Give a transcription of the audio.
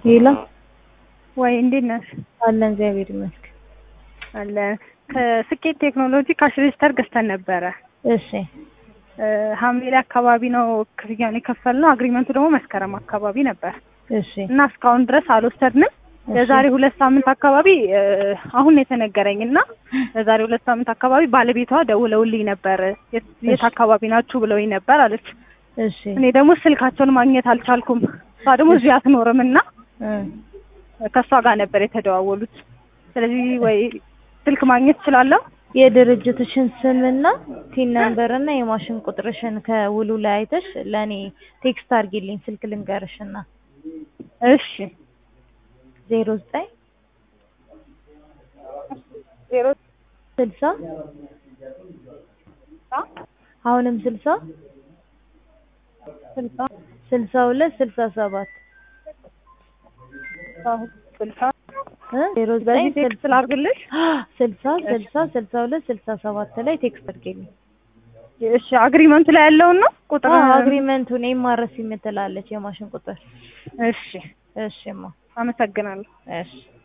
ሄሎ ወይ እንዴት ነሽ? አለን እግዚአብሔር ይመስገን። አለ ከስኬት ቴክኖሎጂ ካሽ ሬጅስተር ገዝተን ነበረ። እሺ እ ሐምሌ ላይ አካባቢ ነው ክፍያውን የከፈልነው። አግሪመንቱ ደግሞ መስከረም አካባቢ ነበር እሺ እና እስካሁን ድረስ አልወሰድንም። እሺ። የዛሬ ሁለት ሳምንት አካባቢ እ አሁን ነው የተነገረኝ እና የዛሬ ሁለት ሳምንት አካባቢ ባለቤቷ ደውለውልኝ ነበር። የት የት እሺ። አካባቢ ናችሁ ብለውኝ ነበር አለች። እሺ እኔ ደግሞ ስልካቸውን ማግኘት አልቻልኩም። እሷ ደግሞ እዚህ አትኖርም እና እ ከእሷ ጋር ነበር የተደዋወሉት። ስለዚህ ወይ ስልክ ማግኘት እችላለሁ? የድርጅትሽን ስምና ቲን ነምበር እና የማሽን ቁጥርሽን ከውሉ ላይ አይተሽ ለእኔ ቴክስት አድርጊልኝ። ስልክ ልንገርሽና እሺ ዜሮ ዘጠኝ ዜሮ ስልሳ አሁንም ስልሳ ስልሳ ስልሳ ሁለት ስልሳ ሰባት ስልሳ እ ዜሮ ዘጠኝ በዚህ ቴክስት ላድርግልሽ? ስልሳ ስልሳ ስልሳ ሁለት ስልሳ ሰባት ላይ ቴክስት አድርጊልኝ። እሺ አግሪመንቱ ላይ ያለውን ነው ቁጥር አግሪመንቱን ኤምአርሲ የምትላለች የማሽን ቁጥር። እሺ እሺማ አመሰግናለሁ። እሺ